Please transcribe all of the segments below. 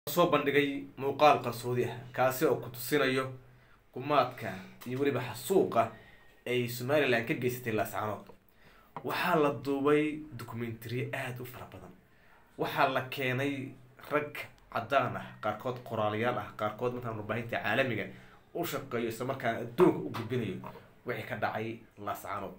soo bandhigay muuqaal qarsoodi ah kaasi oo ku tusinayo gumaadka iyo weliba xasuuqa ay somalilan ka geysatay laascanood waxaa la duubay documentary aada u fara badan waxaa la keenay rag caddaan ah qaarkood qoraalayaal ah qaarkood markaan warbaahinta caalamiga u shaqeeyo isla markaana adduunka u gudbinayo wixii ka dhacay laascanood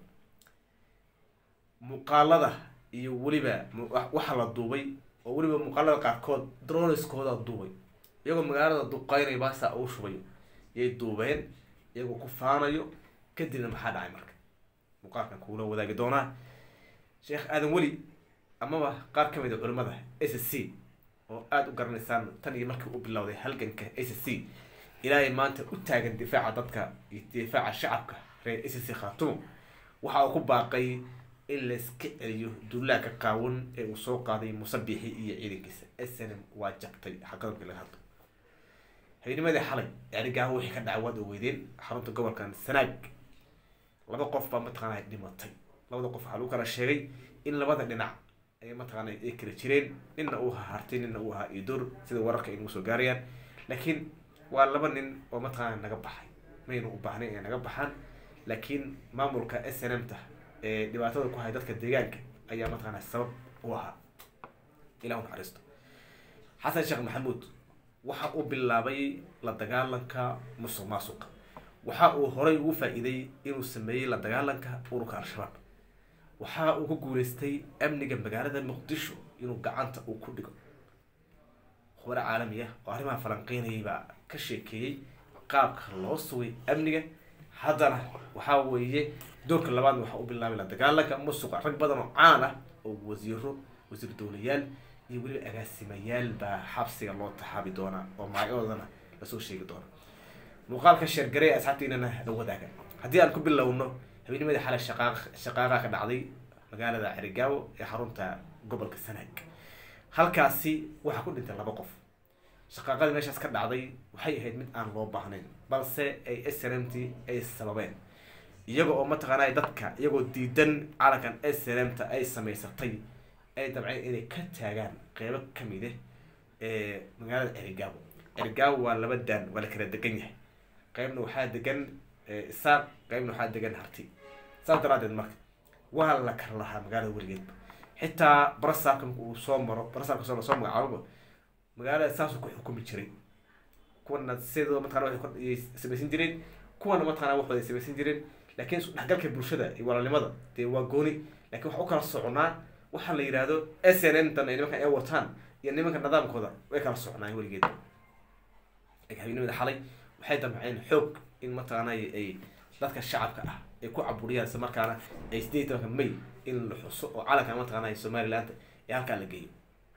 muuqaalada iyo weliba waxaa la duubay oo weliba muuqaalada qaarkood droniskooda duubay iyagoo magaalada duqeynaya baasaa uu shubayo yay duubeen iyagoo ku faanayo kadibna maxaa dhacay marka muuqaalkan kuula wadaagi doonaa sheekh aadan weli amaba qaar ka mid a culimada s c oo aada u garanaysaan tan iyo markii u bilowday halganka s c ilaahay maanta u taagan difaaca dadka iyo difaaca shacabka reer s c khaatumo waxa uu ku baaqay in layska celiyo duulaanka qaawan ee uu soo qaaday musabixi iyo ciidankiisa snm waa jabtay xaqadabkii laga hadlo habenimadii xalay erigaaho wixii ka dhacay waad ogeydeen xarunta gobolkan sanaag laba qof baa mataqaana dhimatay labada qof waxaa lagu kala sheegay in labada dhinac ay mataqaana ay kala jireen nina uu ahaa harti nina uu ahaa idur sida wararka ay nagu soo gaarayaan laakiin waa laba nin oo mataqaana naga baxay maynu u baahnay inay naga baxaan laakiin maamulka s n m ta ee dhibaatada ku hay dadka deegaanka ayaa mataqaana sabab u ahaa ilah u naxariisto xasan sheekh maxamuud waxa uu bilaabay la dagaalanka musuq maasuqa waxa uu horay ugu faa-iiday inuu sameeyey la dagaalanka ururka al-shabaab waxa uu ku guuleystay amniga magaalada muqdisho inuu gacanta uu ku dhigo khubaro caalami ah oo arrimaha falanqeynayay baa ka sheekeeyey qaabka loo sugay amniga haddana waxaa weeye doorka labaad waxa u bilaabay la dagaalanka musuqa rag badan oo caan ah oo wasiiro wasiir dowlayaal iyo weliba agaasimayaal baa xabsiga loo taxaabi doonaa oo magacyadoodana lasoo sheegi doona muuqaalka sheergarey asxaabtiinana la wadaaga haddii aan ku bilowno habeennimadii xalay shaqaaq shaqaaqaa ka dhacday magaalada cerigaawo ee xarunta gobolka sanaag halkaasi waxaa ku dhintay laba qof shaqaaqadii meeshaas ka dhacday waxay ahayd mid aan loo baahnayn balse ay s n m t ay sababeen iyaga oo mataqaana dadka iyagoo diidan calankan s n m ta ay samaysatay ay dabceen inay ka taagaan qeybo kamid ah ee magaalada cerigaawo cerigaawo waa laba daan waa la kala degan yahay qeybna waxaa degan isaaq qeybna waxaa degan harti saas daraadeed marka waa la kala lahaa magaalada weligeedba xitaa barasaabka uu soo maro barasaabka soo soo magacaababa magaalada saasuu ku xukumi jiray kuwana sidoo mataqana waxay samaysan jireen kuwana mataqana waxooda ay samaysan jireen laakiin isu dhexgalka bulshada iyo walaalnimada dee waa gooni lakin waxa u kala soconaa waxaa la yidhaahdo s n m tan ay nimankan ay wataan iyo nimanka nidaamkooda way kala soconaayen weligeed habeenimada xalay waxay damceen xoog in mataqaana ay dadka shacabka ah ay ku caburiyaan isla markaana ay sideed tobanka may in la xuso oo calanka mataqaana somaliland ee halkaa la geeyo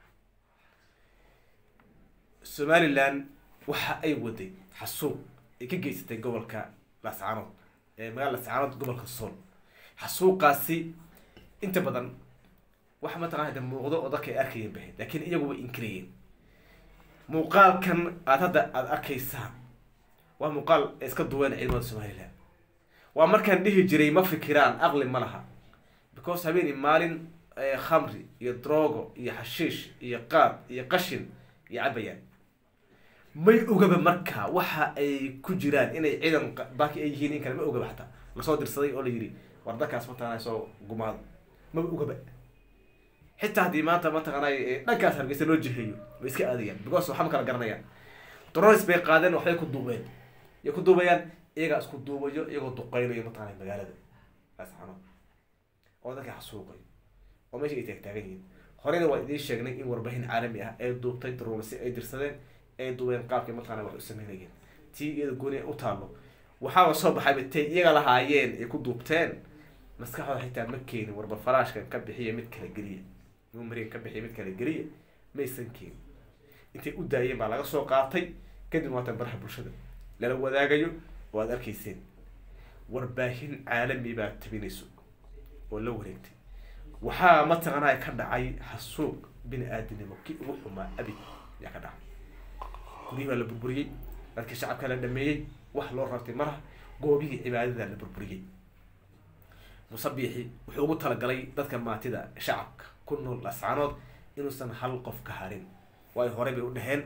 somaliland waxa ay waday xasuuq ay ka geysatay gobolka laascaanood ee magaalada laascaanood gobolka sool xasuuqaasi inta badan waxa mataqana de muuqdo oo dadka ay arkayeen bahayd laakiin iyagu way inkirayeen muuqaalkan aada hadda aada arkaysaan waa muuqaal ay iska duween ciidamada somaliland waa markaan dhihi jiray ma fikiraan aqli ma laha because habeeni maalin khamri iyo drogo iyo xashiish iyo qaad iyo qashin iyo cabayaan may ogaba marka waxa ay ku jiraan inay ciidan baaki ay yihiin in kale ma ogaba xataa lasoo dirsaday oo la yidhi war dadkaas mataqana soo gumaado ma ogaba xitaa haddii maanta mataqaanay dhankaas hargeysa loo jiheeyo way iska aadayaan because waxa ma kala garanayaan dronis bay qaadeen waxbay ku duubeen yay ku duubayaan iyagaa isku duubayo iyagoo duqeynayo mataqana magaalada laascanood oo dadka xasuuqayo oo meesha ay taagtaagan yihiin horeyna waa idiin sheegnay in warbaahin caalami ah ay duubtay dromasi ay dirsadeen ay duubeen qaabkay mataqana wax u sameynayeen tii iyada gooni u taallo waxaaba soo baxayba tay iyaga lahaayeen ay ku duubteen maskaxdooda xitaa ma keenin warba faraashkan ka bixiya mid kala geliya numerigan ka bixiya mid kala geliya maysan keenin intay u daayeen baa laga soo qaatay kadib waatan baraha bulshada lala wadaagayo oo aada arkayseen warbaahin caalami baa tabinayso oo la wareegtay waxaa mataqanaa ka dhacay xasuuq bini aadinimo kii ugu xumaa abid ayaa ka dhacay guryihii baa la burburiyey dadkii shacabka la dhameeyey wax loo rartay malaha goobihii cibaadada la burburiyey musabixi wuxuu ugu talagalay dadka maatida shacabka ku nool lascanood inuusan hal qof ka harin waayo horey bay u dhaheen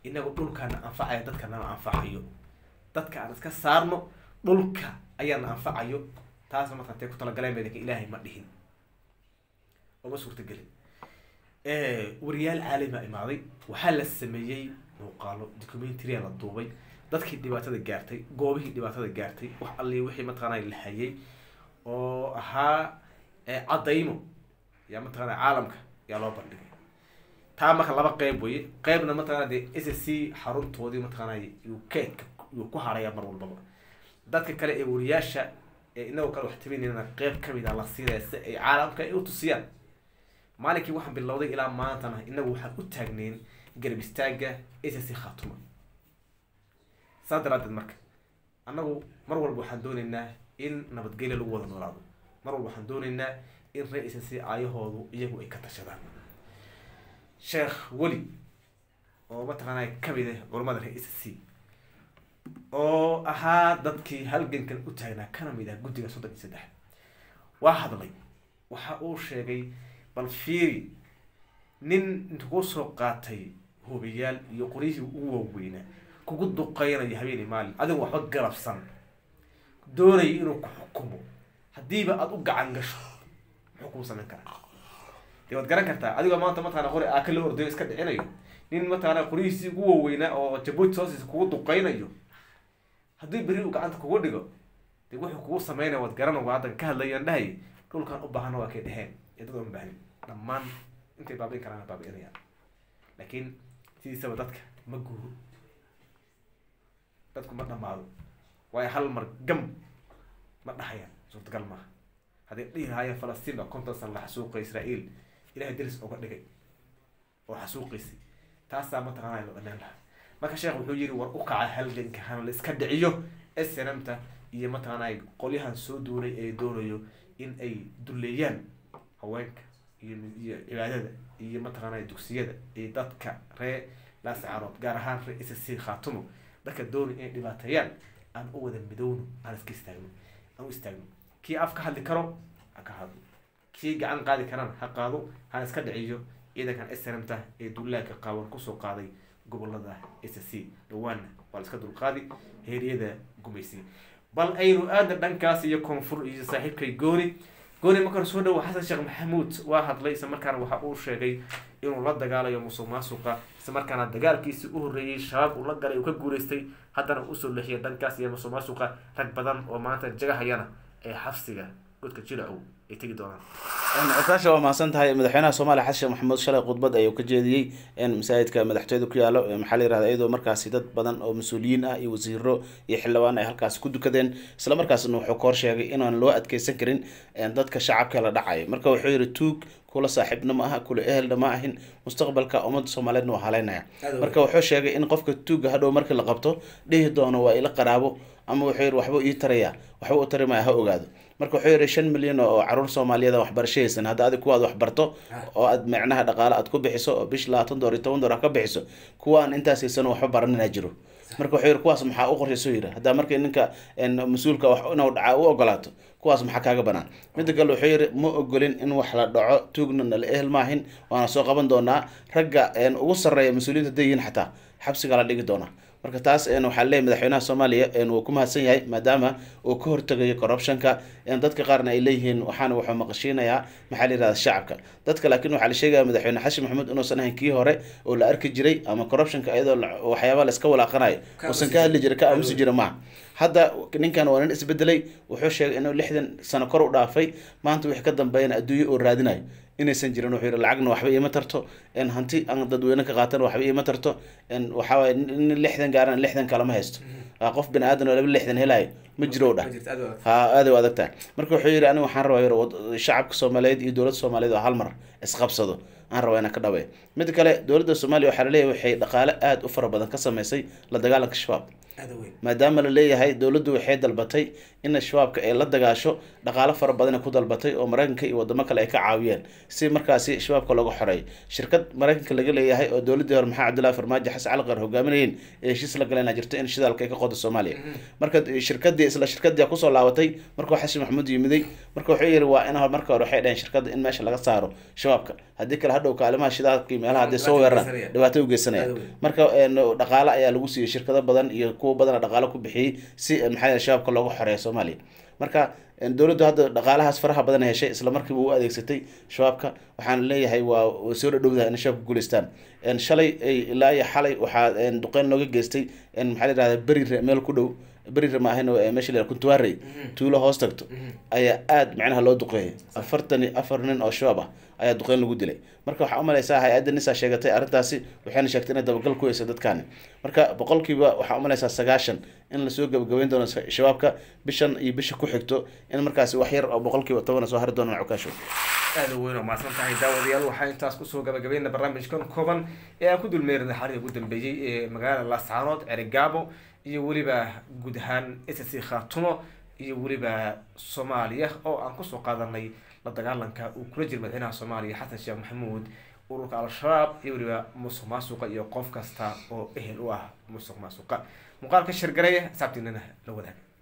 inagu dhulkaana anfacayo dadkanana anfacayo dadka aan iska saarno dhulka ayaana anfacayo taasna markaan tee ku talagaleen meedanka ilaahay ma dhihin ooma suurtagelin wariyaal caalima imaaday waxaa la sameeyey muuqaalo documentary la duubay dadkii dhibaatada gaartay goobihii dhibaatada gaartay wax alli wixii mataqaanaa la hayay oo ahaa cadaymo yaa mataqaana caalamka yaa loo bandhigay taa marka laba qeyb weye qeybna mataqana dee s c xaruntoodii mataqaana yuu keedka yuu ku haraya mar walbaba dadka kale ee wariyaasha ee inagoo kale wax tabinayna qeyb kamid a la siinaya si ay caalamka ay u tusiyaan maalinkii waxaan bilowday ilaa maantana inagu waxaan u taagneyn garab istaaga s c khatuma saa daraadeed marka annagu mar walba waxaan dooneynaa in nabadgelya lagu wada noolaado mar walba waxaan dooneynaa in ree s c aayahoodu iyagu ay ka tashadaan sheekh weli oo mataqaanaa kamid ah culamada ree s c oo ahaa dadkii halgankan u taagnaa kana mid ah guddiga soddon iyo saddex waa hadlay waxa uu sheegay bal fiiri nin inta kuu soo qaatay hubiyaal iyo qoryihii ugu waaweynaa kugu duqeynayo habeeni maalin adigu waxba garabsan doonaya inuu ku xukumo haddiiba aada u gacan gasho muxuu kuu samayn karaa dee waad garan kartaa adigoo maanta mataqana qori aaka la ordayo iska dhicinayo nin mataqana qoryihiisii ugu waaweynaa oo jabuuti hoostiisa kugu duqeynayo haddii beri uu gacanta kugu dhigo dee wuxuu kugu sameynaya waad garan waa haddan ka hadlayaan dhahay dhulkan u baahana waa kay dheheen ee dad oon baahnin dhammaan intay baabi'in karaan baabi'inayaan laakiin sidiisaba dadka ma guuro dadku ma dhamaado waayo hal mar gam ma dhahayaan suurtagal maaha hadday dhihi lahaayeen falastiin baa konton san la xasuuqay israael ilahay deris oga dhigay oo xasuuqaysay taasaa mataqaanaa loo dhanaan lahaa marka sheekh wuxuu yiri war u kaca halganka hana la iska dhiciyo snmta iyo mataqaanaa qolyahan soo duulay ee doonayo in ay duleeyaan haweenka iyo iyo cibaadada iyo mataqaanaa dugsiyada iyo dadka ree laascarood gaar ahaan ree s c khaatumo dadka doonay inay dhibaateeyaan aan u wada midowno aan iska istaagno aan u istaagno kii af ka hadli karo ha ka hadlo kii gacan qaadi karana ha qaado hana iska dhiciyo ciidankan snmta ee duulaanka qaawan kusoo qaaday gobolada s c dhawaana waa la iska dulqaadi heeryada gumaysi bal aynu aada dhankaas iyo koonfur iyo saaxiibkay gooni gooni markaan soo dhawo xasan sheekh maxamuud waa hadlay isla markaana waxa uu sheegay inuu la dagaalayo musuq maasuqa isla markaana dagaalkiisii u horreeyey shabaab uu la galay uu ka guuleystay haddana usoo leexiyay dhankaas iyo musuq maasuqa rag badan oo maanta jagahayana ee xabsiga godka jiracow ay tegi doonaan cutaasha waa mahadsan tahay madaxweynaha soomaaliya xasan sheekh maxamuud shalay khudbad ayuu ka jeediyey masaajidka madaxtooyada ku yaalo maxaa la yirahda iyadoo markaasi dad badan oo mas-uuliyiin ah iyo wasiiro iyo xildhibaan ay halkaasi ku dukadeen isla markaasna wuxuu ka hor sheegay inaan loo adkeysan karin dadka shacabka la dhacayo marka wuxuu yihi tuug kula saaxiibna ma aha kula ehelna ma ahin mustaqbalka ummadda soomaaliyeedna waa haleynaya marka wuxuu sheegay in qofka tuuga hadhow markii la qabto dhihi doono waa ila qaraabo ama wuxuu yihi waxba ii taraya waxba u tari maya ha ogaado marka wuxuu yihi shan milyan oo caruur soomaaliyeed waxbarasho haysan hadda adig kuwaad waxbarto oo aad micnaha dhaqaale aad ku bixiso oo bish labaatan door iyo toban door ka bixiso kuwa aan intaas haysan waxba baranina jiro marka wuxuu yihi kuwaas maxaa u qorshayso yiri haddaa markii ninka mas-uulka wax inuu dhacaa u ogolaato kuwaas maxaa kaaga banaan midda kale wuxuu yihi ma ogolin in wax la dhaco tuugna nala ehel maahin waana soo qaban doonaa ragga ugu sarreeya mas-uuliyiinta dayiin xataa xabsiga la dhigi doonaa marka taas waxaa leeyahy madaxweynaha soomaaliya wuu ku mahadsan yahay maadaama uu ka hortegayo corruptionka dadka qaarna ay leeyihiin waxaana wuxuu maqashiinayaa maxaa la yirahda shacabka dadka laakiin waxaa la sheegaya madaxweyne xashin maxamuud inuusan ahayn kii hore oo la arki jiray ama corruptionka iyadoo waxyaaba la iska walaaqanayo uusan ka hadli jiray ka aamusi jira maaha hadda ninkan waa nin isbedelay wuxuu sheegay inuu lixdan sano kor u dhaafay maanta wixii ka dambeeyana adduunye oo raadinayo inaysan jirin wuxuu yihi lacagna waxba iima tarto hanti aan dadweyne ka qaatana waxba iima tarto waxaawaaye nin lixdan gaaran lixdan kalama haysto qof bini aadan oo laba lixdan helayo ma jiro dhah ha aada u adag tahay marka wuxuu yihi aniga waxaan rabaa yiri shacabka soomaaliyeed iyo dowladda soomaaliyeed oo hal mar isqabsado aan rabaa inaan ka dhabeeyo mid kale dowladda soomaaliya waxaa laleeyahay waxay dhaqaale aada u fara badan ka sameysay la dagaalanka shabaab aada weyn maadaama la leeyahay dowladdu waxay dalbatay in shabaabka ay la dagaasho dhaqaalo fara badan ay ku dalbatay oo maraykanka iyo wadamo kale ay ka caawiyeen si markaasi shabaabka looga xoreeyo shirkad maraykanka laga leeyahay oo dowladdii hore maxamed cabdullahi farmaajo xasan cali qar hogaaminayeen ee heshiis la galeen jirto in shidaalka ay ka qodo soomaaliya marka shirkadii isla shirkadii kusoo laabatay markuu xasan maxamuud yimiday marka wuxuu yidhi waa in marka hore waxay dhaheen shirkadda in meesha laga saaro shabaabka haddii kale hadhow kaalimaha shidaalka iyo meelaha hadday soo weeraraan dhibaato u geysanaya marka dhaqaale ayaa lagu siiyey shirkado badan iyo kuwa badana dhaqaalo ku bixiyey si maxaa shabaabka looga xoreeyo soomaaliya marka dowladdu hadda dhaqaalahaas faraha badan heshay isla markiiba u adeegsatay shabaabka waxaan leeyahay waa way soo dhadhowdaha in shabaabka guuleystaan shalay ilaa iyo xalay waxaa duqeyn looga geystay maxaa la yihahda berire meel ku dhow berire ma ahayn meesha la kuntuwarey tuulo hoos tagto ayaa aada macnaha loo duqeeyay afartan iyo afar nin oo shabaab ah ayaa duqeyn lagu dilay marka waxaa umalaysaa hay-adda nisaa sheegatay arrintaasi waxayna sheegtay inay dabagal ku heysa dadkaani marka boqolkiiba waxaa umalaysaa sagaashan in lasoo gabagabeyn doono shabaabka bishan iyo bisha ku xigto in markaasi wax yar oo boqolkiiba tobana soo hari doonaan cukaasho aada weyn oo mahadsan tahay daawadayaal waxaa intaas kusoo gabagabeyna barnaamijkan kooban ee aan ku dulmeerina xariga ugu dambeeyey ee magaalada laascaanood cerigaabo iyo weliba guud ahaan ssc khaatumo iyo weliba soomaaliya oo aan kusoo qaadanay la dagaalanka uu kula jira madaxweynaha soomaaliya xasan sheekh maxamuud ururka al-shabaab iyo weliba musuq maasuqa iyo qof kasta oo ehel u ah musuq maasuqa muuqaalka shirgareya saabtiinana la wadaag